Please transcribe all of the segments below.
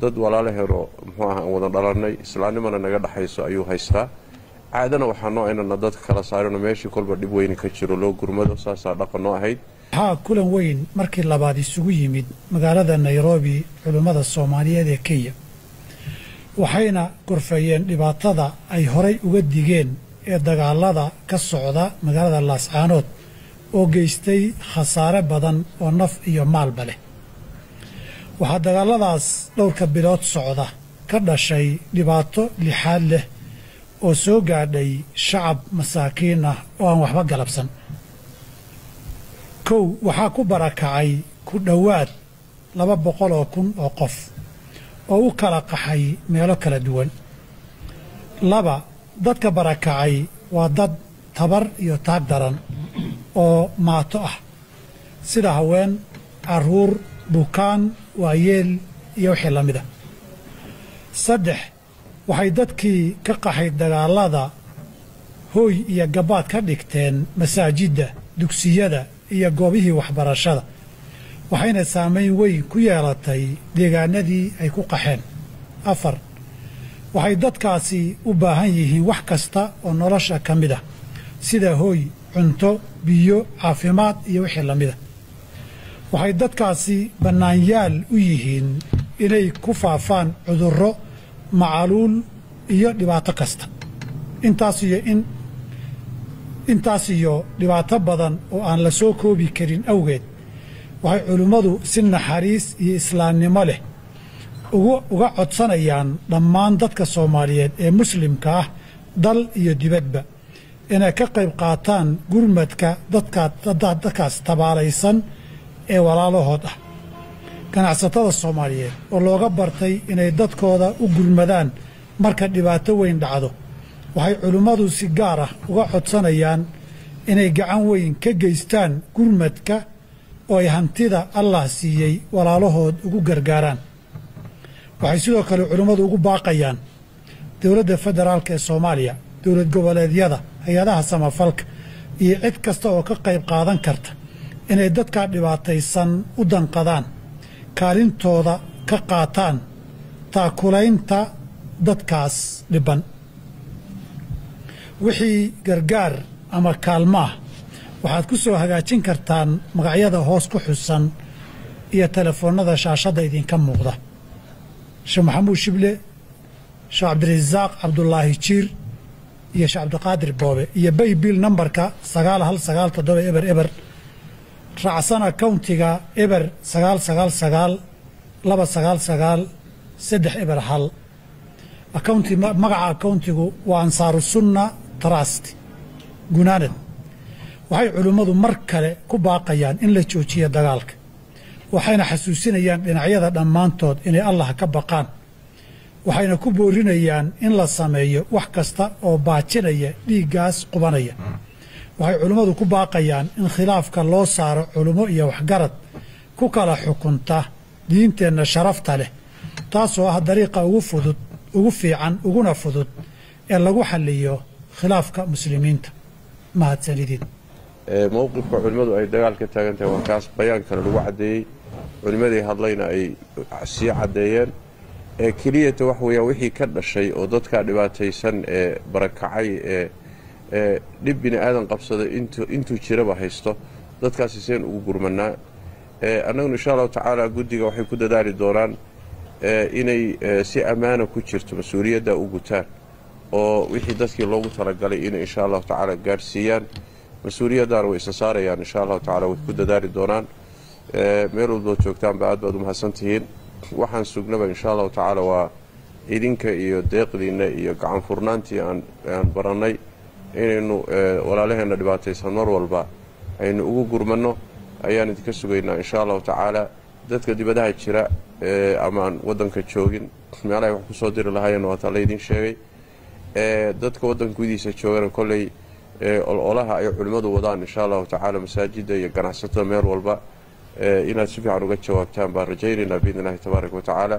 dad walaalaheenoo muxuu aha aan wada dhalannay islaamnimana naga dhexayso ayuu haystaa caadana waxaa noo inana dadka kala saarino meeshii kolba dhib weyni ka jiro loo gurmado saasaa dhaqan noo ahayd waxaa kulan weyn markii labaad isugu yimid magaalada nairobi culimmada soomaaliyeed ee kenya waxayna gorfeeyeen dhibaatada ay horay uga digeen ee dagaalada ka socda magaalada laascaanood oo geystay khasaare badan oo naf iyo maalba leh waxaa dagaalladaas dhowrka bilood socda ka dhashay dhibaato lixaad leh oo soo gaadhay shacab masaakiin ah oo aan waxba galabsan kow waxaa ku barakacay ku dhowaad laba boqol oo kun oo qof oo u kala qaxay meelo kala duwan laba dadka barakacay waa dad tabar iyo taag daran oo maato ah sida haween carruur bukaan waayeel iyo wixii la mida saddex waxay dadkii ka qaxay dagaallada hooy iyo gabaad ka dhigteen masaajidda dugsiyada iyo goobihii waxbarashada waxayna saamayn weyn ku yeelatay deegaanadii ay ku qaxeen afar waxay dadkaasi u baahan yihiin wax kasta oo nolosha ka mid ah sida hooy cunto biyo caafimaad iyo wixii la mida waxay dadkaasi bannaanyaal u yihiin inay ku faafaan cudurro macaluul iyo dhibaato kasta intaas iyo in intaas iyo dhibaato badan oo aan la soo koobi karin awgeed waxay culimmadu si naxariis iyo islaamnimo leh uga codsanayaan dhammaan dadka soomaaliyeed ee muslimka ah dal iyo dibadba inay ka qayb qaataan gurmadka dadkaas tabaalaysan ee walaalahood ah ganacsatada soomaaliyeed oo looga bartay inay dadkooda u gurmadaan marka dhibaato weyn dhacdo waxay culimmadu si gaar ah uga codsanayaan inay gacan weyn ka geystaan gurmadka oo ay hantida allah siiyey walaalahood ugu gargaaraan waxay sidoo kale culimmadu ugu baaqayaan dowladda federaalk ee soomaaliya dowlad goboleedyada hay-adaha samafalka iyo cid kasta oo ka qayb qaadan karta inay dadkaa dhibaataysan u danqadaan kaalintooda ka qaataan taakulaynta dadkaas dhibban wixii gargaar ama kaalmaah waxaad ku soo hagaajin kartaan magacyada hoos ku xusan iyo telefoonnada shaashadda idinka muuqda sheekh maxamuud shible sheekh cabdirasaaq cabdulaahi jiir iyo sheekh cabdiqaadir boobe iyo baybil nambarka sagaal hal sagaal toddoba eber eber raacsana kowntiga eber sagaal sagaal sagaal laba sagaal sagaal saddex eber hal akawnti magaca akawntigu waa ansaaru sunna trust gunaanad waxay culimmadu mar kale ku baaqayaan in la joojiyo dagaalka waxayna xasuusinayaan dhinacyada dhammaantood inay allah ka baqaan waxayna ku boorinayaan in la sameeyo wax kasta oo baajinaya dhiiggaas qubanaya waxay culimmadu ku baaqayaan in khilaafka loo saaro culummo iyo waxgarad ku kala xukunta diinteenna sharafta leh taasoo ah dariiqa ugu fudud ugu fiican uguna fudud ee lagu xalliyo khilaafka muslimiinta mahadsanidin mowqifka culimmadu ay dagaal ka taagan tahay waa kaas bayaan kale lagu caddeeyey culimmadii hadlayna ay sii caddeeyeen ee keliyata wax weeyaan wixii ka dhashay oo dadkaa dhibaataysan ee barakacay ee ee dhib bini aadan qabsada intuu jiraba haysto dadkaasi seen ugu gurmanaa annaguna insha allahu tacaala guddiga waxay ku dadaali doonaan inay si ammaana ku jirto mas-uuliyadda u gutaan oo wixii dadkii loogu talagalay inay insha allahu tacaala gaadhsiiyaan mas-uuliyaddaana way isa saarayaan insha allahu tacala way ku dadaali doonaan meel walbood joogtaanba aad baad u mahadsantihiin waxaan sugnaba insha allahu tacaala waa idinka iyo deeqdiinna iyo gacan furnaantii aan barannay inaynu walaalaheenna dhibaataysan mar walba aynu ugu gurmanno ayaan idinka sugaynaa insha allahu tacaala dadka dibadaha jira ama aan waddanka joogin meelahay wax ku soo diri lahaayeen waataa laydin sheegay dadka waddanka gudihiisa joogana kolley ololaha ay culimmadu wadaan insha allahu tacaala masaajidda iyo ganacsatada meel walba inaad si fiican uga jawaabtaan baan rajaynaynaa biidn illahi tabaaraka wa tacaala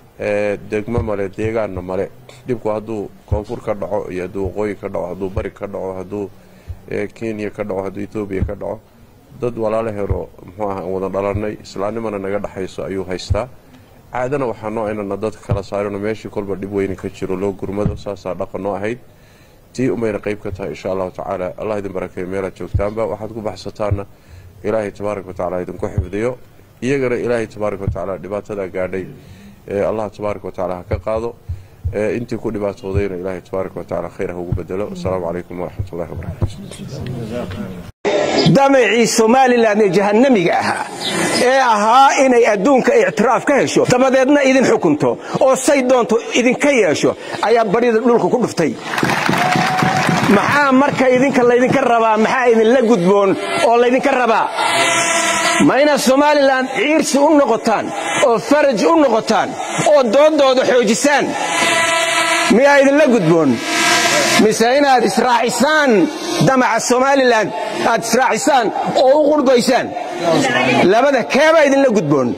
degmo male deegaanna male dhibku hadduu koonfur ka dhaco iyo hadduu waqooyi ka dhaco hadduu bari ka dhaco hadduu kenya ka dhaco hadduu etoobiya ka dhaco dad walaalaheenoo muxuu aha aan wada dhalannay islaamnimana naga dhexayso ayuu haystaa caadana waxaa noo inana dadka kala saarino meeshii kolba dhib weyni ka jiro loo gurmado saasaa dhaqan noo ahayd tii umayna qayb ka tahay insha allahu tacaala allah idin barakeeyo meelaad joogtaanba waxaad ku baxsataanna ilaahay tabaaraka watacaala idinku xifdiyo iyagana ilaahay tabaaraka watacaala dhibaatadaa gaadhay allah tabaaraka watacaala ha ka qaado intii ku dhibaatoodayna ilaahay tabaaraka watacaala khayr ha ugu bedelo asalaamu calaykum waraxmat ullahi wabarakatu damacii somalilan ee jahannamiga ahaa ee ahaa inay adduunka ictiraaf ka hesho dabadeedna idin xukunto oo say doonto idinka yeesho ayaa baryada dhulka ku dhuftay maxaa marka idinka laydinka rabaa maxaa idinla gudboon oo laydinka rabaa ma inaad somalilan ciirsi u noqotaan oo faraj u noqotaan oo dooddooda xoojisaan miyaa idinla gudboon mise inaad israacisaan damaca somalilan aad israacisaan oo u qurbaysaan labada keebaa idinla gudboon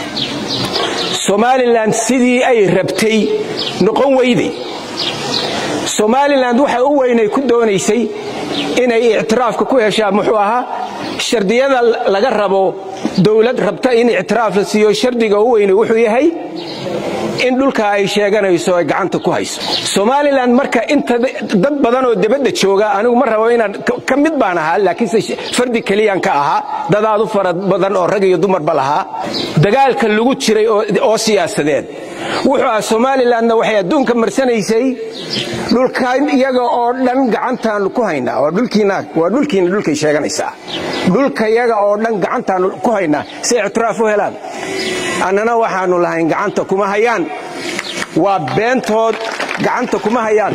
somalilan sidii ay rabtay noqon weyday somalilan waxa u weynay ku doonaysay inay ictiraafka ku heshaa muxuu ahaa shardiyada laga rabo dowlad rabta in ictiraaf la siiyo shardiga u weynay wuxuu yahay in dhulka ay sheeganayso ay gacanta ku hayso somalilan marka inta dad badan oo debadda jooga anigu ma rabo inaan ka mid baan ahaa laakiinse fardi keliyaan ka ahaa dadaadu fara badan oo rag iyo dumarba lahaa dagaalka lagu jiray oo siyaasadeed wuxuu ah somalilanna waxay adduunka marsanaysay dhulkan iyaga oo dhan gacantaanu ku haynaa waa dhulkiina dhulkay sheeganaysaa dhulka iyaga oo dhan gacantaanu ku haynaa si ictiraaf u helaan annana waxaannu lahayn gacanta kuma hayaan waa beentood gacanta kuma hayaan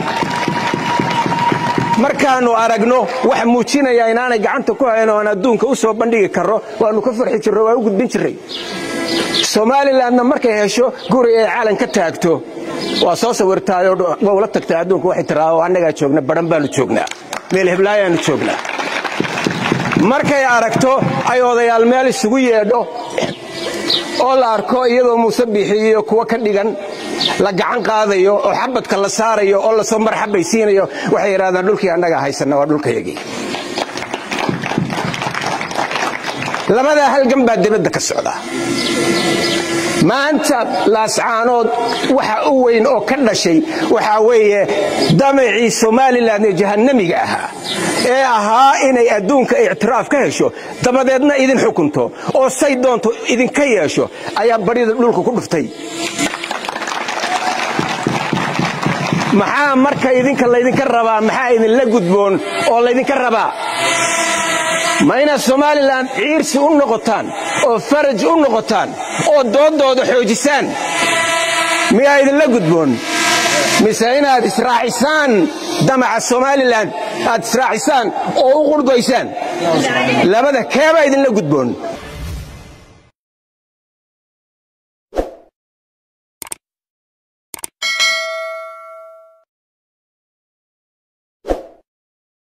markaannu aragno wax muujinaya inaanay gacanta ku hayn oo aan adduunka u soo bandhigi karro waannu ka farxi jirro waa u gudbin jirray somalilanna markay hesho guri ay calan ka taagto waa soo sawirtaayoo waa ula tagtaa adduunka waxay tiraa oo annagaa joogna badhan baannu joognaa meel heblaayaannu joognaa markay aragto ay odayaal meel isugu yeedho oo la arko iyadoo muuse bixiyo kuwa ka dhigan la gacan qaadayo oo xabadka la saarayo oo lasoo marxabaysiinayo waxay yidhahdaan dhulkii annagaa haysanna waa dhulkayagii labadaa halgan baa dibadda ka socda maanta laascaanood waxa u weyn oo ka dhashay waxaa weeye damacii somalilan ee jahannamiga ahaa ee ahaa inay adduunka ictiraaf ka hesho dabadeedna idin xukunto oo say doonto idinka yeesho ayaa baryada dhulka ku dhuftay maxaa marka idinka laydinka rabaa maxaa idinla gudboon oo laydinka rabaa ma inaad somalilan ciirsi u noqotaan oo faraj u noqotaan oo dooddooda xoojisaan miyaa idinla gudboon mise inaad israacisaan damaca somalilan aad israacisaan oo u qurbaysaan labada keebaa idinla gudboon